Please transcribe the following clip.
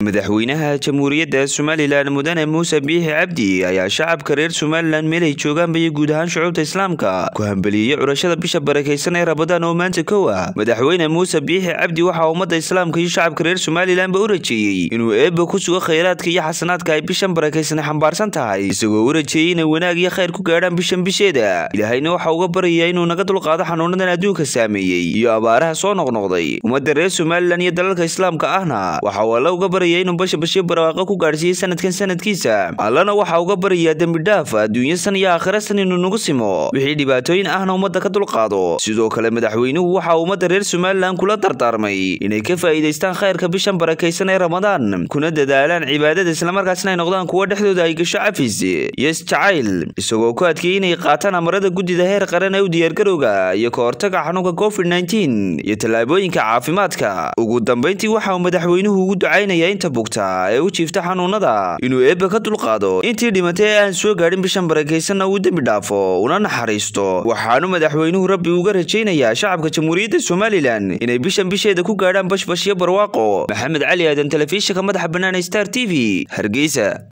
madaxweynaha jamhuuriyadda somalilan mudane muuse biixi cabdi ayaa shacabka reer somalilan meel ay joogaanba iyo guud ahaan shucuubta islaamka ku hambeliyey curashada bisha barakaysan ee rabadaan oo maanta kow ah madaxweyne muuse biixi cabdi waxaa ummadda islaamka iyo shacabka reer somalilanba u rajeeyey inuu eebba ku sugo khayraadka iyo xasanaadka ay bishan barakaysan xambaarsan tahay isagoo u rajeeyey inay wanaag iyo khayr ku gaadhaan bishan bisheeda ilaahayna waxa uga baryayaa inuu naga dulqaado xanuunadan adduunka saameeyey iyo abaaraha soo noqnoqday ummadda reer somalilan iyo dalalka islaamka ahna waxa uu alla uga barya inuu bashbashyo barwaaqo ku gaadhsiiyey sanadkan sanadkiisa allana waxaa uga baryayaa dembidhaaf adduunyo san iyo aakhira san inuu nagu simo wixii dhibaatooyin ahna ummadda ka dulqaado sidoo kale madaxweynuhu waxa uu ummadda reer somalilan kula dardaarmay inay ka faa'iidaystaan khayrka bishan barakaysan ee ramadaan kuna dadaalaan cibaadada islamarkaasna ay noqdaan kuwo dhexdooda ay gasho cafis iyo isjacayl isagoo ku adkeeyey inay qaataan amarada guddida heer qaran ee u diyaargarowga iyo ka hortaga xanuunka covid nteen iyo tallaabooyinka caafimaadka ugu dambayntii waxa uu madaxweynuhu ugu ducaynaya inta bugta ee u jiifta xanuunada inuu eebba ka dulqaado intii dhimatay ee aan soo gaadhin bishan barakaysanna uu dembi dhaafo una naxariisto waxaanu madaxweynuhu rabbi uga rajaynayaa shacabka jamhuuriyadda somalilan inay bishan bisheeda ku gaadhaan bashbashyo barwaaqo maxamed cali aadan telefishinka madaxa bannaan star t v hargeysa